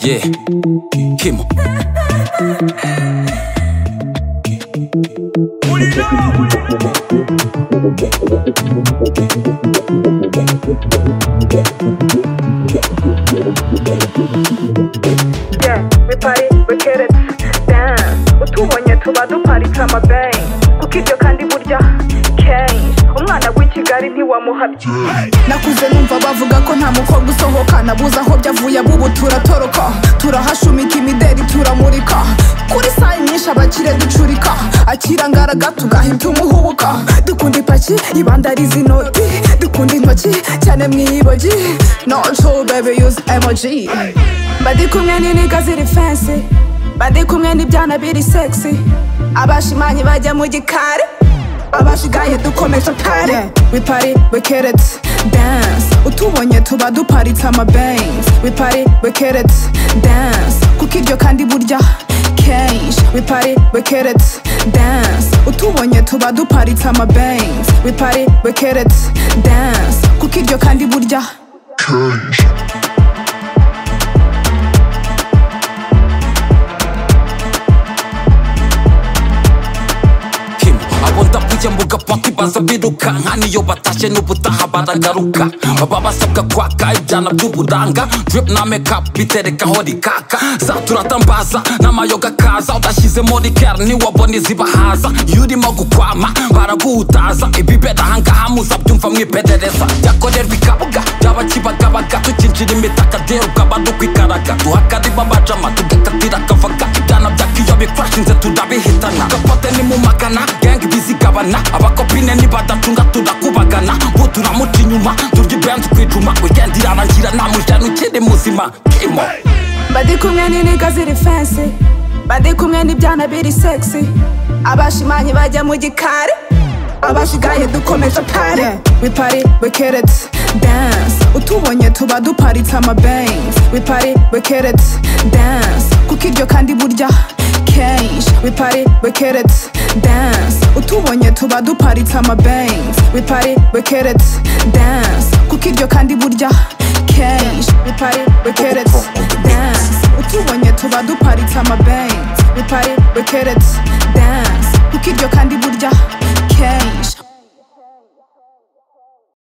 Yeah, Kimo. Yeah, we party, we get it down utubonye tuba duparitse amabengi kuko ibyo kandi burya kenshi umwana w'i kigali ntiwamuhabye nakuze numva bavuga ko nta mukobwa usohoka nabuze aho byavuye abubu turatoroka turahashumika imideri turamurika kuri saa nyinshi abakire ducurika akira ngaraga tugahita umuhubuka dukunda ipaki ibandariza inoti dukunda intoki cyane mu ibogi nonsho bebe yuze emoji badi kumwe n'iniga ziri fensi badi kumwe n'ibyana biri segisi abashimanyi bajya mu gikari abashigaye dukomeje pari we party we get it dance utubonye tuba duparitse amabengs we party we get it dance kuko ibyo kandi burya kenshi we party we get it dance utubonye tuba duparitse amabengs we party we get it dance kuko ibyo kandi burya Kim abo ndakujya mbuga paki baza birukanka niyo batashye n'ubutaha baragaruka baba basabwa kwaka ibyana by'uburanga drip na makeup biterekaho rikaka za turatambaza n'amayoga kaza udashyizemo rikera ntiwabona izibahaza iyo urimo gukwama baraguhutaza ibibera ahangaha muzabyumva mwiperereza byakorerwa ikabuga byaba kibagabaga tukinjira imitaka rero ukaba dukwikaraga duhakariba bajama tugakatira akavaga ibyana bya kiyo bifashinze turabihitana gapote ni mu magana gang bizigabana abakopine nibadacunga turakubagana bo turamuca inyuma turya ibenzi kwicuma weekend irarangira nta mujana ukiri muzima kimo badi kumwe n'iniga ziri fensi badi kumwe n'ibyana biri segisi abashimanyi bajya mu gikari abashigaye dukomeje pari we party we get it dance utubonye tuba duparitse amabengs we party we get it dance kuko ibyo kandi burya kenshi we party we get it dance utubonye tuba duparitse amabengs we party we get it dance kuko ibyo kandi burya kenshi we party we get it dance utubonye tuba duparitse amabengs we party we get it dance kuko ibyo kandi burya kenshi